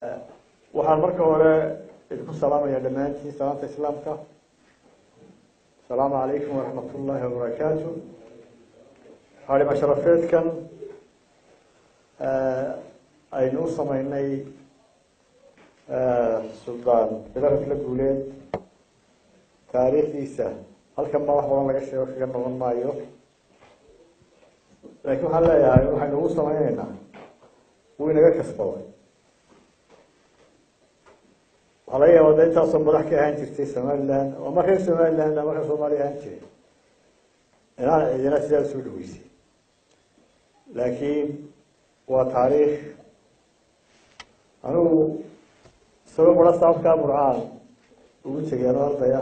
waxaan marka hore idinku salaamaya dhammaantiin salaamta islaamka asalaamu calaykum waraxmat ullaahi wabarakaatu xaarima sharafeedkan aynu u sameynay suldaan bilarafla guuleed taariikhdiisa halkan baa wax badan laga sheego kaga noqon maayo laakiin waxaan leeyahay waxaynu ugu sameyneynaa wuu inaga kasbaday waxaa laga yaaba da intaasoo madax ka ahaan jirtay somaliland oo markay somaliland marka soomaaliya ahaan jiray inaan cidina sidaa usoo dhaweysay laakiin waa taariikh anigu isagoo mura saabkaa burcaan ugu tegay ano ardaya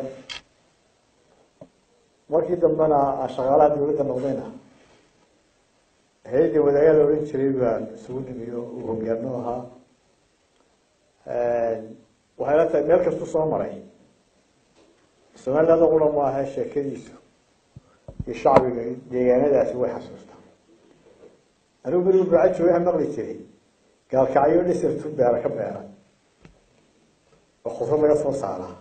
markii dambena aan shaqaalaha dawladda noqdayna hay-adda wadaagaa la odhan jiray baan isugu nimiyo uu hogaano ahaa waxay la tahay meel kastu soo maray somaliland qura ma aha sheekadiisu iyo shacbiga deegaanadaasi way xasuustaa anigu berigu burca jooga waxaa maqli jiray gaalkacyo dhisirtu beera ka beera oo khudrad laga soo saaraa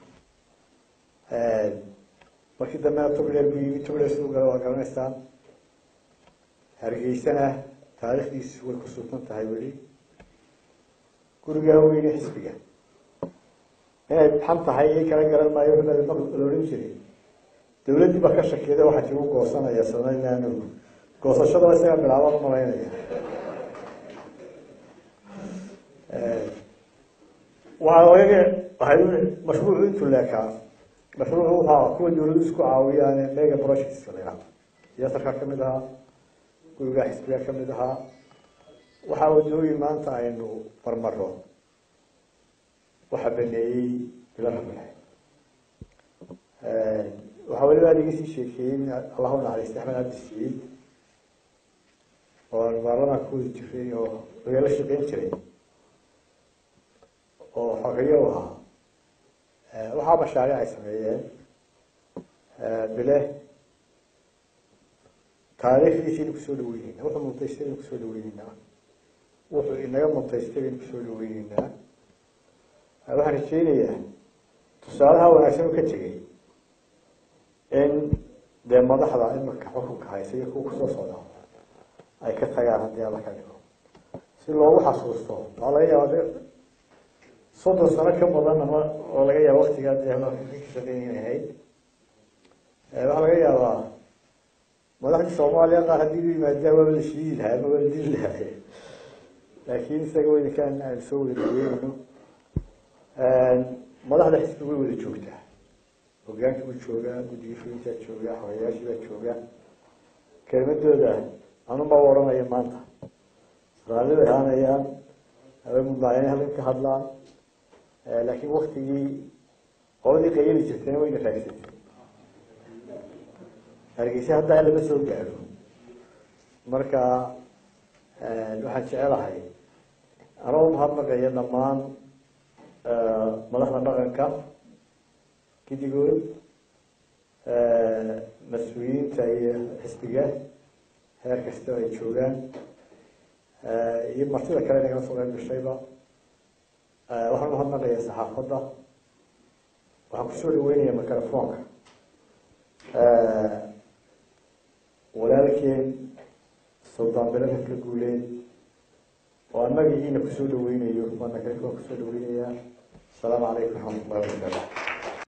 markii dambena tugler bu yimi tugler siduu gala waa garanaysaan hargeysana taariikhdiisu way ku suutan tahay weli gurigaa weyne xisbiga inay xan tahay i kala garan maayo la odhan jiray dawladdii baa ka shakeeda waxaa jigu goosanaya somaliland goosashadaba isaga bilaabaan umalaynaya waxaa laga waay mashruucu intuu leekaa mashruucu waxaa kuwa dawladdu isku caawiyaan mega projects la yihahdo siyasarkaa kamid ahaa gurigaa xisbigaa kamid ahaa waxaa wadooyin maanta aynu marmaro waxaa baneeyey bila rabile waxaa weliba ad iga sii sheekeeyey allahu naxariista axmed cabdi saciid oo aan baarlamaanka ku wadi jiray oo lagala shaqeyn jiray oo xogeyo u ahaa waxaa mashaariic ay sameeyeen bile taariikhdiisi aynu kusoo dhaweyneyna wuxuu muntaystay aynu kusoo dhaweyneynaa wuxuu inaga muntaystay aynu kusoo dhaweyneynaa waxaan rajeynayaa tusaalaha wanaagsan u ka tegay in dee madaxda imarka xukunka haysa iyo kuwa kusoo socda ay ka tagaan haddii alla ka dhigo si loogu xasuusto waxaa laga yaaba soddon sano ka badan ama oo laga yaaba waktigaa dee ka shaqeyn inay ahayd waxaa laga yaabaa madaxdii soomaaliya qaar haddii u yimaadaan waaba la shiidi lahaa ama waa la dili lahay laakiin isaga weynkaan aynu soo wada dhaweynayno madaxda xisbiga way wada joogtaa hogaankii buu joogaa guddigii fulintaa joogaa xogeyaashii baa jooga kelmadooda anuma odhanaya maanta raalli bay ahaanayaan way mudnaayeen halkan ka hadlaan laakiin waktigii qoladii qayali jirtayna wayna raagsatay hargeysa haddaa lama soo gaadho marka waxaan jecelahay anoo mahadnaqaya dhammaan madaxda dhaqanka gidigood mas-uuliyiinta iyo xisbiga heer kasta ay joogaan iyo martida kale nagala soo qeyb gashayba waxaan umahadnaqaya saxaafadda waxaan kusoo dhaweynaya microfonka walaalkeen suldaan bilarafla guuleed oo annaga iina kusoo dhaweynayo waana kale kusoo dhaweynayaa asalaamu calaykum raxmat ullahi wabarakaatu